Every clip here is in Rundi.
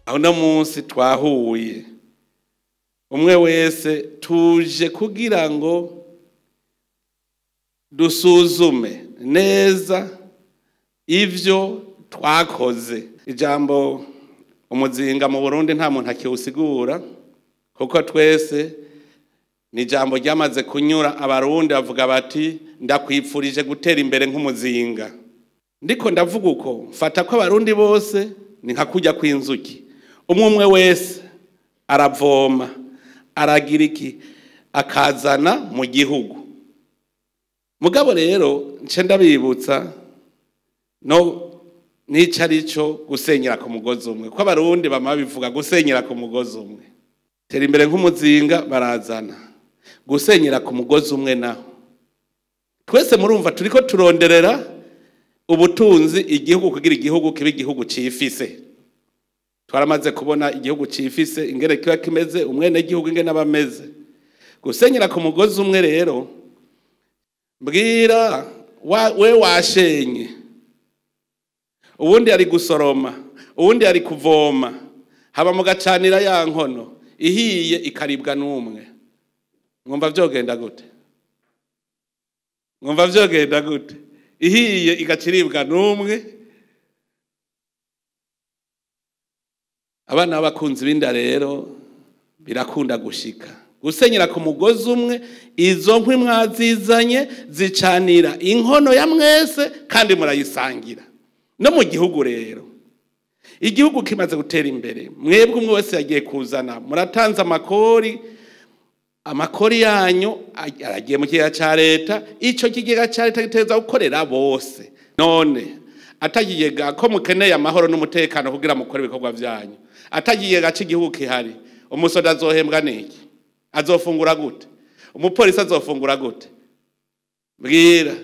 aho uno munsi twahuye umwe wese tuje kugira ngo dusuzume neza ibyo twakoze ijambo umuzinga mu burundi nta muntu akiwusigura kuko twese ni ijambo ryamaze kunyura abarundi bavuga bati ndakwipfurije gutera imbere nk'umuzinga ndiko ndavuga uko mfata ko abarundi bose ni nka kujya kw'inzuki umwe umwe wese aravoma aragira iki akazana mu gihugu mugabo rero nce ndabibutsa no n'icyo ari cyo gusenyera ku mugozi umwe ko abarundi bama bivuga gusenyera ku mugozi umwe tera imbere nk'umuzinga barazana gusenyera ku mugozi umwe naho twese murumva turi ko turonderera ubutunzi igihugu kugira igihugu kibe igihugu cifise twaramaze kubona igihugu cifise ingene kiba kimeze umwene gihugu ingene aba ameze gusenyera ku mugozi umwe rero mbwira wa, we washenye uwundi ari gusoroma uwundi ari kuvoma haba mu gacanira ya nkono ihiye ikaribwa n'umwe mwumva vyogenda gute mwumva vyogenda gute ihiye igaciribwa n'umwe abana b'abakunzi b'inda rero birakunda gushika gusenyera ku mugozi umwe izo nkwi mwazizanye zicanira inkono ya mwese kandi murayisangira no mu gihugu rero igihugu kimaze gutera imbere mwebwe umwe wese yagiye kuzana muratanze amakori amakori yanyu aragiye mu kigega cya leta icyo kigega cya leta giteza gukorera bose none atakigega ko mukeneye amahoro n'umutekano kugira mukore ibikorwa byanyu atakigega cy'igihugu kihari umusoda azohembwa n'iki azofungura gute umupolisi azofungura gute bwira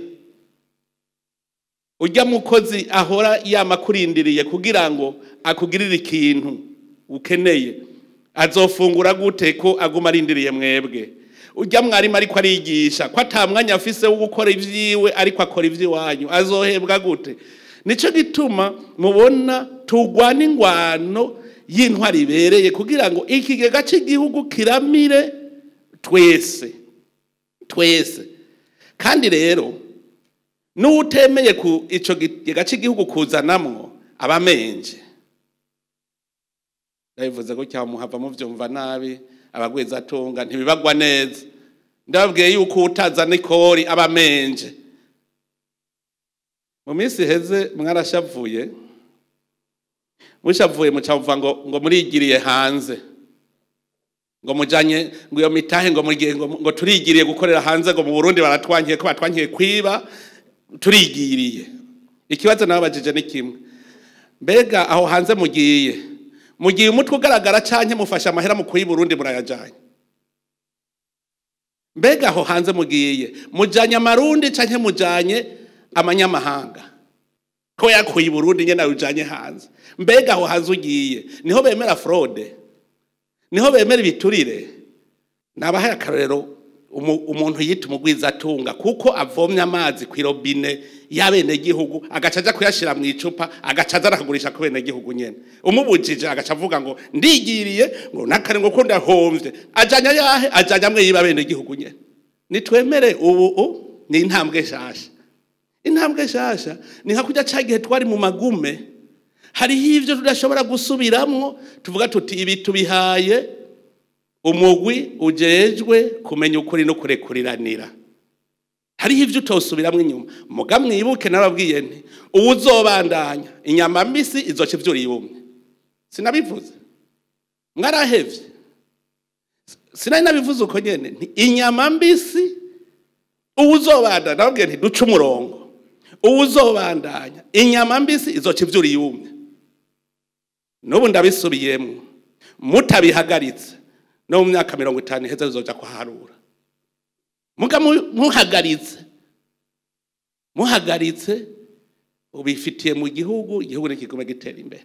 ujya mukozi ahora yamakurindiriye kugira ngo akugirire ikintu ukeneye azofungura gute ko aguma arindiriye mwebwe ujya mwarimu ariko arigisha ko ata mwanya afise wo gukora ibyiwe ariko akora iby'iwanyu azohembwa gute nicyo gituma mubona tugwana ingwano y'intwari ibereye kugira ngo ikigega cy'igihugu kiramire twese twese kandi rero n'utemeye ku icyo kigega cy'igihugu kuzanamwo abamenje ndabivuze ko cyamuhava mubyumva nabi abagwizatunga ntibibagwa neza ndababwiye yuko utazana ikori aba amenje mu minsi iheze mwarashavuye mushavuye mucavuga ngo ngo murigiriye hanze ngo mujanye ngo iyo mitahe ngo mugiye ngo, ngo turigiriye gukorera hanze ngo mu Burundi baratwankiye ko batwankiye kwiba turigiriye ikibazo nababajije ni kimwe mbega aho hanze mugiye mugiye umutwe ugaragara canke mufashe amahera mu kuyi Burundi murayajanye mbega aho hanze mugiye mujanye amarundi canke mujanye amanyamahanga ko yakuye i Burundi nyene ujanye hanze mbega aho hanze ugiye niho bemera fraude niho bemera ibiturire nabahaye akarorero umuntu yita umugwizatunga kuko avomye amazi ku irobine y'abenegihugu agaca aja kuyashira mu icupa agaca aza arakagurisha ku benegihugu nyene umubujije agaca avuga ngo ndigiriye ngo nakare ngo ko ndahomvye ajanya yahe ajanya amwe yiba abenegihugu nyene nitwemere ubu ni intambwe shasha intambwe shasha ni nka kujya cya gihe twari mu magume hariho ibyo tudashobora gusubiramwo tuvuga tuti ibi tubihaye umugwi ujejwe kumenya ukuri no kurekuriranira hariho ibyo utosubiramo inyuma muga mwibuke narabwiye nti ubu uzobandanya inyama mbisi izoca ivyura yumye sinabivuze mwarahevye sinari nabivuze uko nyene nti inyama mbisi ubu uzobandanya nababwiye nti duce umurongo ubu uzobandanya inyama mbisi izoca ivyura yumye n'ubu ndabisubiyemwo mutabihagaritse no mu myaka mirongo itanu iheze bizoja kuharura muga muhagaritse muhagaritse ubifitiye mu gihugu igihugu nikigume gitera imbere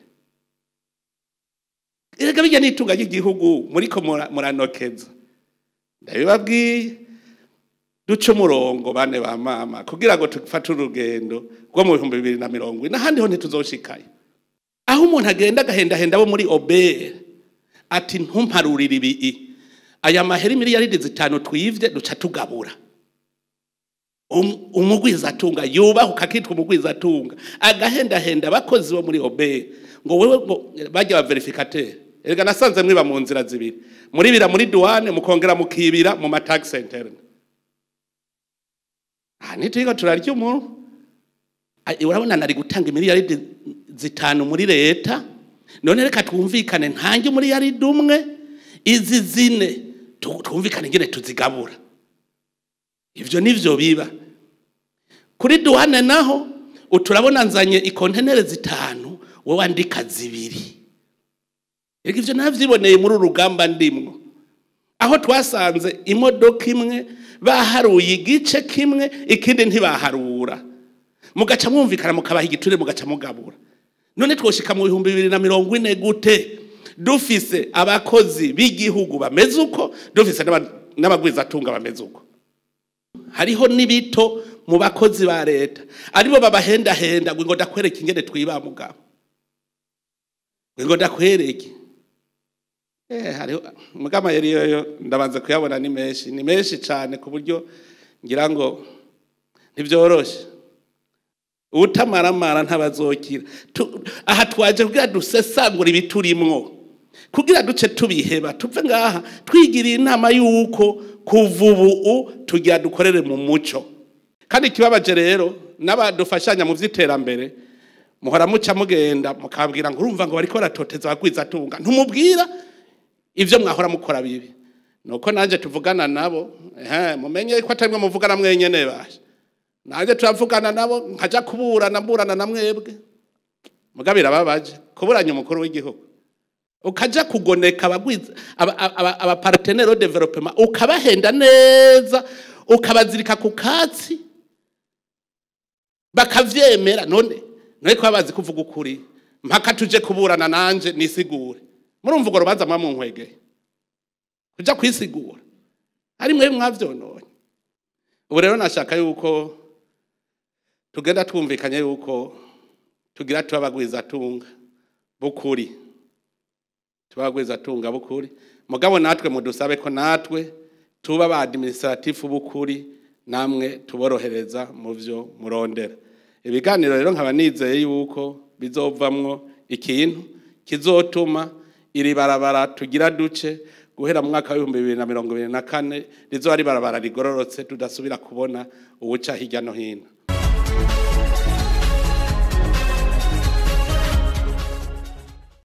erega bijya n'itunga ry'igihugu muriko muranokeza ndabibabwiye duce umurongo bane ba mama kugira ngo tufate urugendo rwo mu bihumbi bibiri na mirongo ine ahandi ho ntituzoshikayo aho umuntu agenda agahendahenda abo muri obere ati ntumparurire ibi aya mahera miliyaridi zitanu twivye duca tugabura Um- umugwizatunga yubahuka akitwa umugwizatunga agahendahenda abakozi bo muri obere ngo wewe ngo bajya ba verificateur erega nasanze mwiba mu nzira zibiri muribira muri douane mukongera mukibira mu matax interne aha nitwiga turarya umuntu Ai, urabona nari gutanga miliyaridi zitanu muri leta none reka twumvikane ntange umuliyaridi umwe izi zine tu- twumvikane ingene tuzigabura ivyo nivyo biba kuri duwane naho uturabona nzanye ikontenere zitanu wowe andika zibiri Erega ivyo navyiboneye muri uru rugamba ndimwo aho twasanze imodoka imwe baharuye igice kimwe ikindi ntibaharura mugaca mwumvikana mukabaha igiture mugaca mugabura none twoshika mu bihumbi bibiri na mirongo ine gute dufise abakozi b'igihugu bameze uko dufise n'aba- n'abagwizatunga bameze uko hariho n'ibito mu bakozi ba leta aribo babahendahenda ngo ngo ndakwereke ingene twiba mugabo ngo ndakwereke Eh, hariho mugama yari yoyo ndabanza kuyabona ni menshi ni menshi cyane ku buryo ngira ngo ntibyoroshe utamaramara ntabazokira Tu- aha twaje kugira dusesangura ibiturimwo kugira duce tubiheba tuve ngaha twigiriye inama y'uko kuva ubu tugira dukorere mu muco kandi ikibabaje rero n'abadufashanya mu by'iterambere muhora muca mugenda mukabwira ngo urumva ngo bariko baratoteza abagwizatunga ntumubwira ivyo mwahora mukora bibi nuko nanje tuvugana nabo ehe mumenye ko atarimwe muvugana mwenyene basha nanje turavugana nabo nkaja kuburana mburana na mwebwe muga birababaje kuburanya umukuru w'igihugu ukaja kugoneka abagwiza aba- aba- abapartenere au development ukabahenda neza ukabazirika ku katsi bakavyemera none none ko bazi kuvuga ukuri mpaka tuje kuburana nanje nisigure murumva urwo rubanza mwa munkwegeye kuja kwisigura ari mwe mwavyononye ubu rero nashaka yuko tugenda twumvikanye yuko tugira tuba abagwizatunga b'ukuri tuba abagwizatunga b'ukuri mugabo natwe mudusabe ko natwe tuba ba administratifu b'ukuri namwe tuborohereza mu vyo murondera ibiganiro rero nkaba nizeye yuko bizovamwo ikintu kizotuma iri barabara tugira duce guhera mu mwaka w'ibihumbi bibiri na mirongo ibiri na kane rizoba ari barabara rigororotse tudasubira kubona uwuca hirya no hino